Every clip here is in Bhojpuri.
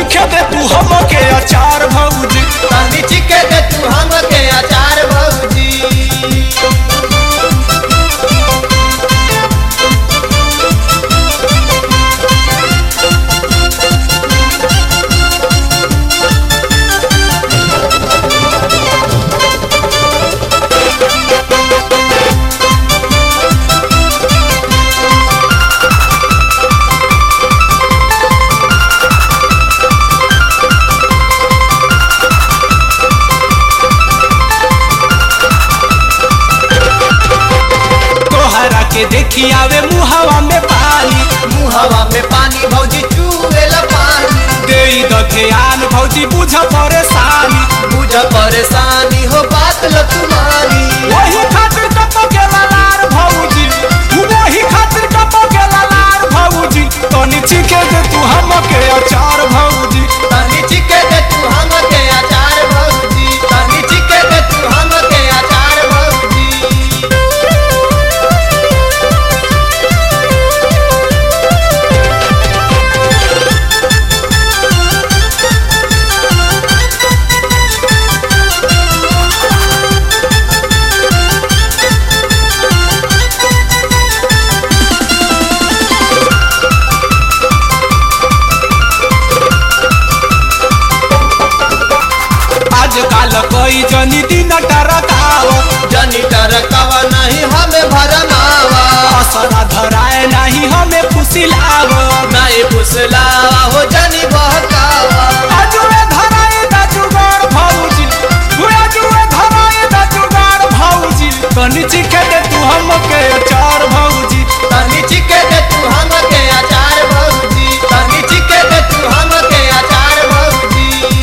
चिखे दे तू हमके अचार भौजी तनी चिके दे तू हमके अचार भौजी तोहरा के देखी आवे मुहवा में पानी मुहवा में पानी भौजी चूवेला पानी दे द ध्यान भौजी बुझ परेशानी बुझ परेशानी हो बात ल तुम्हारी वही खातिर टपो के लालार भौजी वही खातिर टपो के लालार भौजी तनी चिखे दे तू हमके अचार भौजी तनी चिके दे तू हमके अचार भौजी तनी चिके दे तू हमके अचार भौजी आजकल कई जनी दिन टरकाओ जनी टरकावा नहीं हमें भरमावा असरा धराए नहीं हमें फुसिलाव नहीं फुसलावा हो जनी बहकावा अजुए धराए द जुगाड़ भौजी अजुए धराए द जुगाड़ भौजी तनी चिखे दे तू हमके अचार भौजी तनी चिके दे तू हमके अचार भौजी तनी चिके दे तू हमके अचार भौजी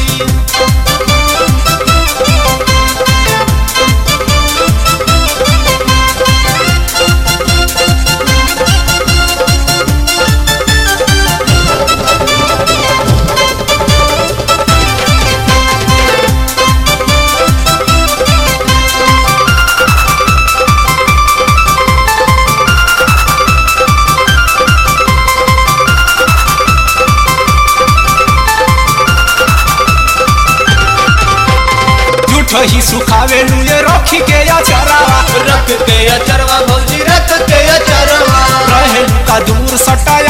झूठ ही सुखावे लुए रखी के अचरावा रख के अचरवा भौजी रख के अचरवा रहे का दूर सटाए